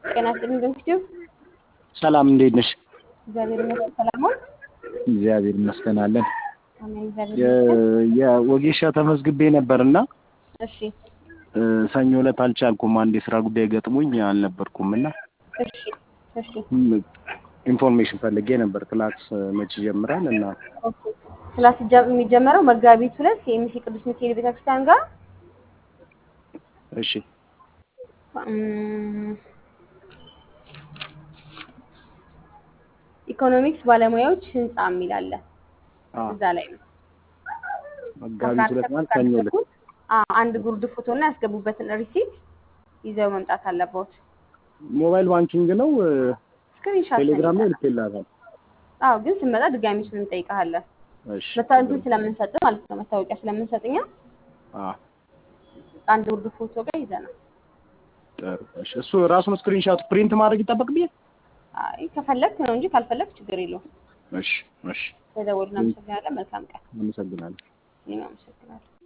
ጤና ይስጥልኝ በምስኪው ሰላም እንዴት ነሽ? እግዚአብሔር ይመስገን ሰላም ነው። እግዚአብሔር ይመስገን አለን። አሜን እግዚአብሔር ይመስገን። የወጌሻ ተመዝግቤ ነበርና እሺ እ፣ ሰኞ ዕለት አልቻልኩም። አንድ የስራ ጉዳይ ገጥሞኝ አልነበርኩም እና እሺ እሺ ም- ኢንፎርሜሽን ፈልጌ ነበር። ክላስ መቼ ይጀምራል? እና ኦኬ ክላስ ይጀ- የሚጀመረው መጋቢት ሁለት የኤምሲ ቅዱስ ሚካኤል ቤተክርስቲያን ጋር እሺ እም፣ ኢኮኖሚክስ ባለሙያዎች ህንጻ የሚል አለ አ እዛ ላይ ነው። መጋቢት ሁለት ማለት ሰኞ ዕለት አዎ፣ አንድ ጉርድ ፎቶ እና ያስገቡበትን ሪሲት ይዘው መምጣት አለበት። ሞባይል ባንኪንግ ነው። ስክሪንሻት ቴሌግራም ላይ ልኬልሃታል። አዎ፣ ግን ስንመጣ ድጋሚ እሱን እንጠይቅሃለን። እሺ መታወቂያ ስለምንሰጥ ማለት ነው። መታወቂያ ስለምንሰጥኛ አ አንድ ጉርድ ፎቶ ጋር ይዘናል። ጥሩ። እሺ እሱ ራሱን ስክሪንሻት ፕሪንት ማድረግ ይጠበቅብኛል? አይ ከፈለክ ነው እንጂ ካልፈለክ ችግር የለውም። እሺ እሺ፣ ተደውልና አመሰግናለን። መልካም ቀን። አመሰግናለሁ። እኔም አመሰግናለሁ።